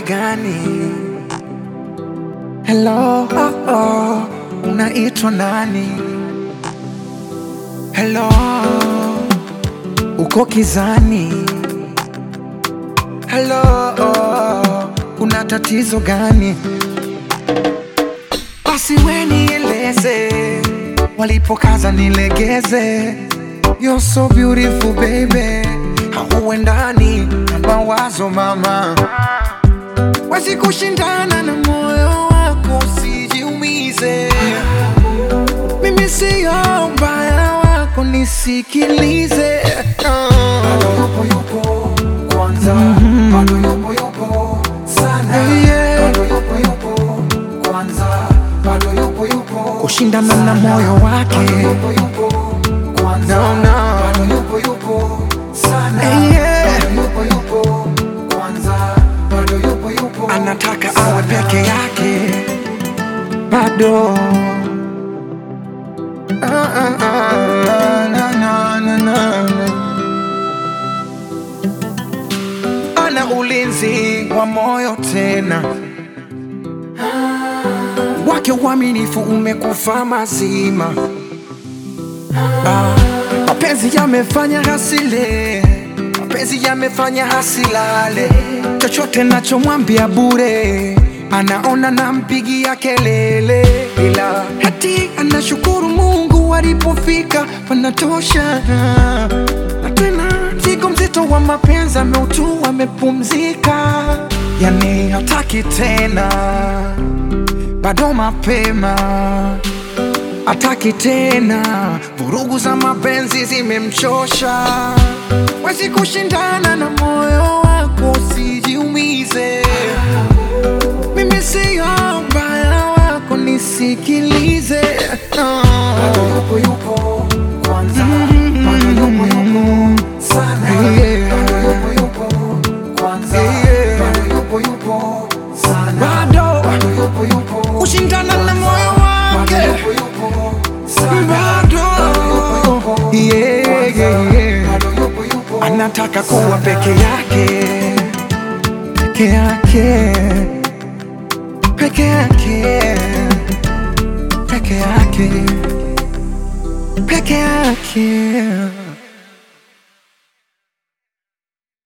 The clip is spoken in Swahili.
gani? Hello, oh, oh, unaitwa nani? Hello, uko kizani? Hello, oh, kuna tatizo gani? Basi we nieleze, walipokaza nilegeze. You're so beautiful baby, hauendani na mawazo mama, wezi kushindana na moyo wako, usijiumize. Mimi siyo mbaya wako, nisikilize. Bado yupo yupo kwanza, bado yupo yupo sana, Yeah. bado yupo yupo kwanza, bado yupo yupo Kushindana na moyo wake. bado yupo yupo kwanza, No, no. bado yupo yupo sana, Yeah. bado yupo yupo kwanza, bado yupo yupo anataka sana. awe peke yake bado Ah, ah, ah, na, na, na, na, na. ana ulinzi wa moyo tena wake uaminifu umekufa mazima Ah, mapenzi yamefanya hasile mapenzi yamefanya hasilale chochote nachomwambia bure anaona nampigia kelele ila hati anashukuru mungu alipofika panatosha na tena mzigo mzito wa mapenzi ameutua amepumzika yani hataki tena bado mapema ataki tena, vurugu za mapenzi zimemchosha. Wezi kushindana na moyo wako, usijiumize. Mimi siyo mbaya wako, nisikilize. Bado yupo yupo kwanza, bado yupo yupo sana, Yeah. bado yupo yupo kwanza, Yeah. bado yupo yupo sana, Bado bado yupo yupo kushindana na moyo bado wake, yupo yupo sana, bado yupo yeah, kwanza, yeah, yeah. bado yupo yupo anataka kuwa peke yake, peke yake, peke yake, peke yake, peke yake.